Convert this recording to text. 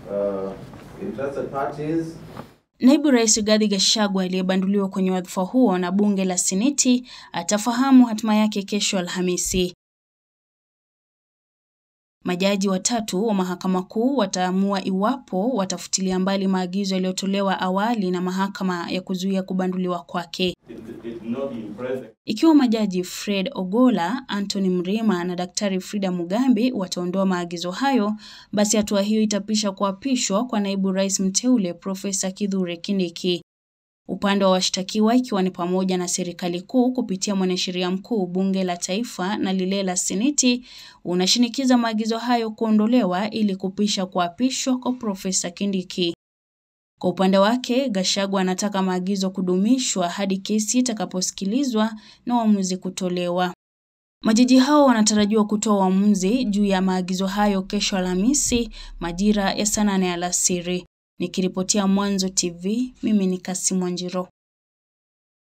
uh, interested parties Naibu Rais Rigathi Gachagua aliyebanduliwa kwenye wadhifa huo na bunge la Seneti atafahamu hatima yake kesho Alhamisi. Majaji watatu wa Mahakama Kuu wataamua iwapo watafutilia mbali maagizo yaliyotolewa awali na mahakama ya kuzuia kubanduliwa kwake. it, it will not be impressive. Ikiwa majaji Fred Ogola, Anthony Mrima na Daktari Frida Mugambi wataondoa maagizo hayo, basi hatua hiyo itapisha kuapishwa kwa naibu rais mteule Profesa Kithure Kindiki. Upande wa washtakiwa ikiwa ni pamoja na serikali kuu kupitia mwanasheria mkuu, bunge la taifa na lile la seneti, unashinikiza maagizo hayo kuondolewa ili kupisha kuapishwa kwa Profesa Kindiki. Kwa upande wake, Gachagua anataka maagizo kudumishwa hadi kesi itakaposikilizwa na uamuzi kutolewa. Majaji hao wanatarajiwa kutoa uamuzi juu ya maagizo hayo kesho Alhamisi majira ya saa nane alasiri. Nikiripotia Mwanzo TV, mimi ni Kassim Wanjiro.